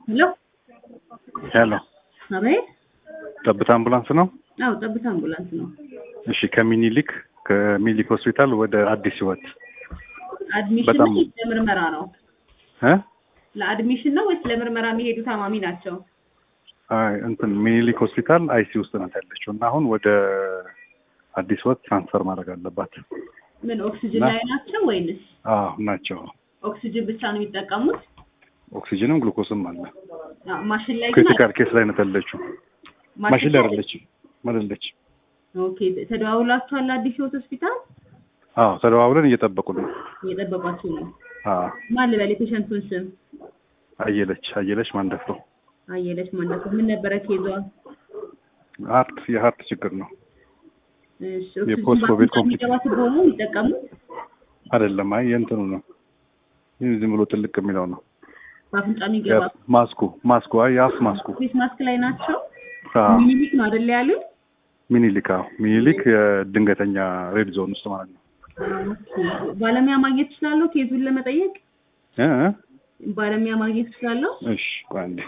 ሄሎ ሄሎ አቤት። ጠብታ አምቡላንስ ነው? አዎ ጠብታ አምቡላንስ ነው። እሺ ከሚኒሊክ ከሚኒሊክ ሆስፒታል ወደ አዲስ ህይወት አድሚሽን በጣም- ነው ወይስ ለምርመራ ነው? እ ለአድሚሽን ነው ወይስ ለምርመራ የሚሄዱ ታማሚ ናቸው? አይ እንትን ሚኒሊክ ሆስፒታል አይሲ ውስጥ ናት ያለችው እና አሁን ወደ አዲስ ህይወት ትራንስፈር ማድረግ አለባት። ምን ኦክሲጅን እና- ላይ ናቸው ወይንስ አዎ ናቸው። ኦክሲጅን ብቻ ነው የሚጠቀሙት? ኦክሲጅንም ግሉኮስም አለ። አዎ፣ ማሽን ላይ ግን ክሪቲካል ኬስ ላይ ናት ያለችው። ማሽን ላይ አይደለችም አይደለችም። ኦኬ ተደዋውላችኋል? አዲስ ህይወት ሆስፒታል አዎ ተደዋውለን እየጠበቁ ነው። እየጠበቋችሁ ነው? አዎ ማን ልበል የፔሸንቱን ስም? አየለች አየለች ማንደፍሮ አየለች ማለት ነው። ምን ነበረ ኬዟ? ሀርት የሀርት ችግር ነው እሺ የፖስት ኦክሲጅን ኮቪድ በአፍንጫ የሚገባ ቱቦ ነው የሚጠቀሙት? አይደለም። አይ የእንትኑ ነው ይህ ዝም ብሎ ትልቅ የሚለው ነው በአፍንጫ የሚገባ ያ- ማስኩ ማስኩ አይ የአፍ ማስኩ ፌስ ማስክ ላይ ናቸው? አዎ ሚኒሊክ ነው አይደል ያሉት? ሚኒሊክ አዎ ሚኒሊክ የድንገተኛ ሬድ ዞን ውስጥ ማለት ነው ኦኬ። ባለሙያ ማግኘት እችላለሁ ኬዙን ለመጠየቅ? እ እ? ባለሙያ ማግኘት እችላለሁ? እሺ ቆይ አንዴ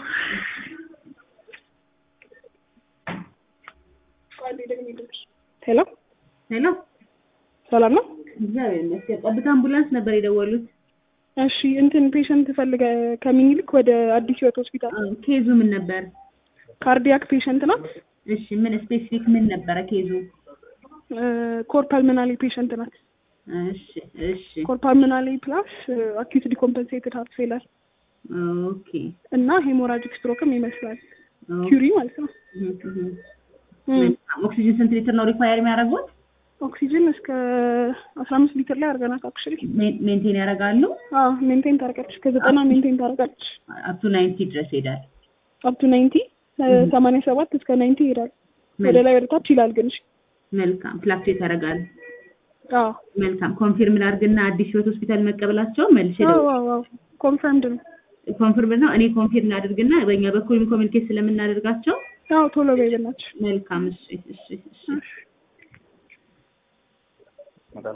ሄሎ ሄሎ ሰላም ነው? እግዚአብሔር ይመስገን። ጠብታ አምቡላንስ ነበር የደወሉት። እሺ እንትን ፔሸንት ፈልገ ከሚኒሊክ ወደ አዲስ ህይወት ሆስፒታል አዎ፣ ኬዙ ምን ነበር? ካርዲያክ ፔሸንት ናት። እሺ ምን ስፔሲፊክ ምን ነበረ ኬዙ? ኮር ፐልመናሊ ፔሸንት ናት። እሺ እሺ ኮር ፐልመናሊ ፕላስ አኪዩት ዲኮምፐንሴትድ ሃርት ፌለር ኦኬ እና ሄሞራጂክ ስትሮክም ይመስላል ኦኬ። ኪሪ ማለት ነው። እህ፣ እህ። እም፣ ኦክሲጅን ስንት ሊትር ነው ሪኳየር የሚያደርጉት? ኦክሲጅን እስከ አስራ አምስት ሊትር ላይ አድርገናት አክቹዋሊ ሜ- ሜንቴን ያደርጋሉ? አዎ ሜንቴን ታደርጋለች። ከዘጠና ሜንቴን ታደርጋለች። አፕቱ ናይንቲ ድረስ ሄዳል። አፕቱ ናይንቲ ሰማንያ ሰባት እስከ ናይንቲ ይሄዳል። ወደ ላይ ወደ ታች ይላል ግን እሺ። መልካም ፍላክቹዌት ያደርጋል። አዎ መልካም ኮንፊርም ላድርግና አዲስ ህይወት ሆስፒታል መቀበላቸው መልሼ አዎ ደውል አዎ አዎ ኮንፈርምድ ነው። ኮንፊርም ነው። እኔ ኮንፊርም ላድርግና በእኛ በኩልም ኮሚኒኬት ስለምናደርጋቸው አዎ ቶሎ በይ በእናትሽ። መልካም እሺ እሺ እሺ እሺ